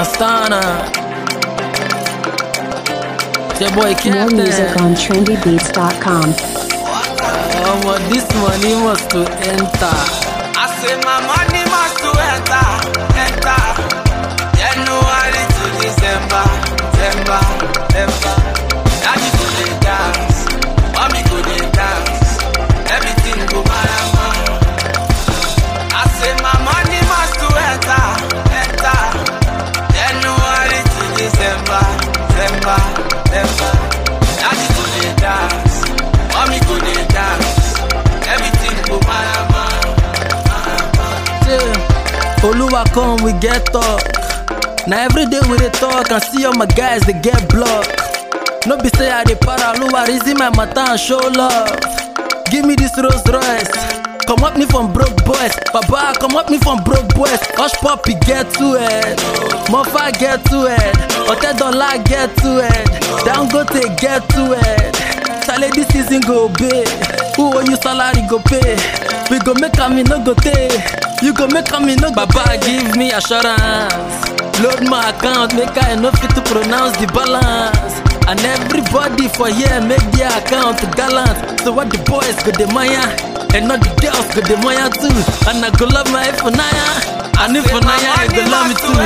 Astana. It's your boy More music Captain. on trendybeats.com. Oh, but this money must to enter. I say my money must to enter, enter. January to December, December, December. Daddy go dey dance, mommy go dey dance, everything go marama. I say my money must to enter, enter. January to December, December, December. Daddy go dey dance, mommy go dey dance, everything go marama. Yeah. Oluwa come, we get talk. Now every day we dey talk and see all my guys they get blocked. No be say I dey para Oluwa reason my matter and show love. Give me this Rolls Royce. Come up me from broke boys, Baba come up me from broke boys. Hush puppy get to it, Mofa get to it, Ote Dollar get to it, Dangote get to it. Chale this season go big, who owe you salary go pay. We go make am e no go tey, you go make am e no go Baba give me assurance, load my account make I no fit to pronounce the balance. And everybody for here make their account gallant. So what the boys go the Maya, and not the girls go the Maya too. And I go love my Ifunaya, and Ifunaya I go love me too.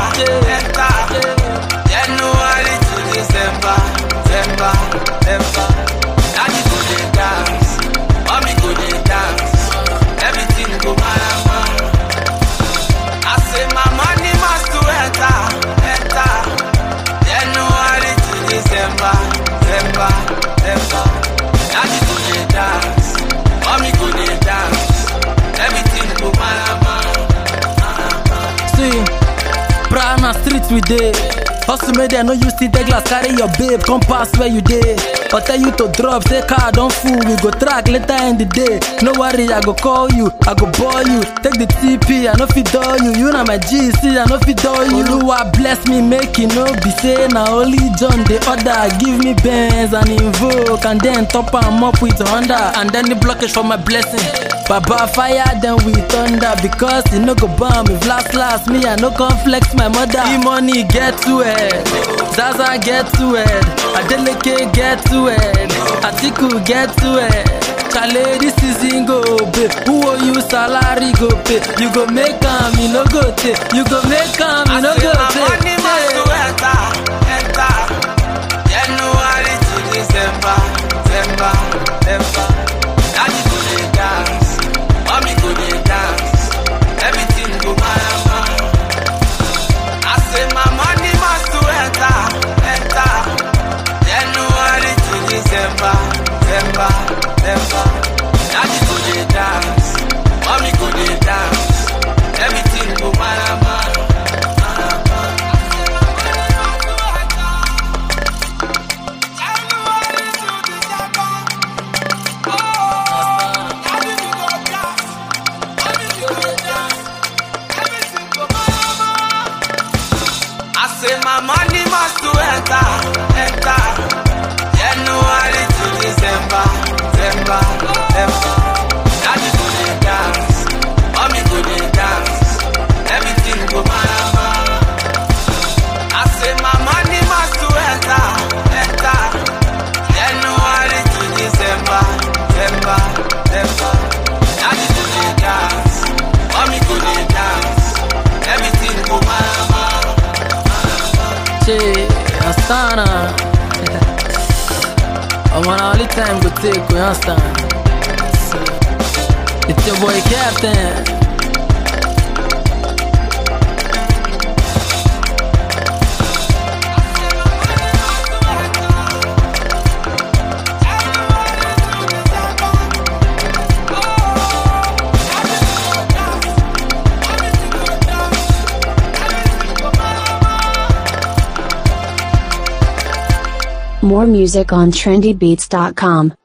Yeah. January to December, December, December. Daddy go dey dance, mommy go dey dance, everything go marama. I say my money must to enter, enter. January to December, December, December. Daddy go dey dance, mommy go dey dance, everything go marama. See, Prana street we dey. Hustle made them no use the glass, carry your babe, come pass where you dey. Or tell you to drop, say car don't fool, we go track later in the day. No worry, I go call you, I go ball you. Take the TP, I no fit dull you. You know my GC, I no fit dull you. Oluwa bless me, make it no be say na only John the order. Give me Benz and invoke, and then top am up with Honda, and then the blockage for my blessing. Baba fire then we thunder because e no go bomb if last last me I no come flex my mother. E money get to it, Zaza get to it, Adeleke get to it, Atiku get to it. Chale this season go pay, who owe you salary go pay. You go make am, you no go take. You go make am, you no I say go my take. money must to enter, enter. January to December, December, December. Daddy go dey dance, mommy go dey dance, everything go marama. I say my money must to enter, enter. January to December, December, December. Daddy go dey dance, mommy go dey dance, everything go marama. I say my money must to enter, enter. January to December, December, December. Daddy go dey dance, mommy go dey dance, everything go marama. I say my money must to enter, enter. January to December, December, December. Daddy go dey dance, mommy go dey dance, everything go marama. Che, Astana. I'm on all the time go take, you understand? So, it's your boy Captain. More music on trendybeats.com.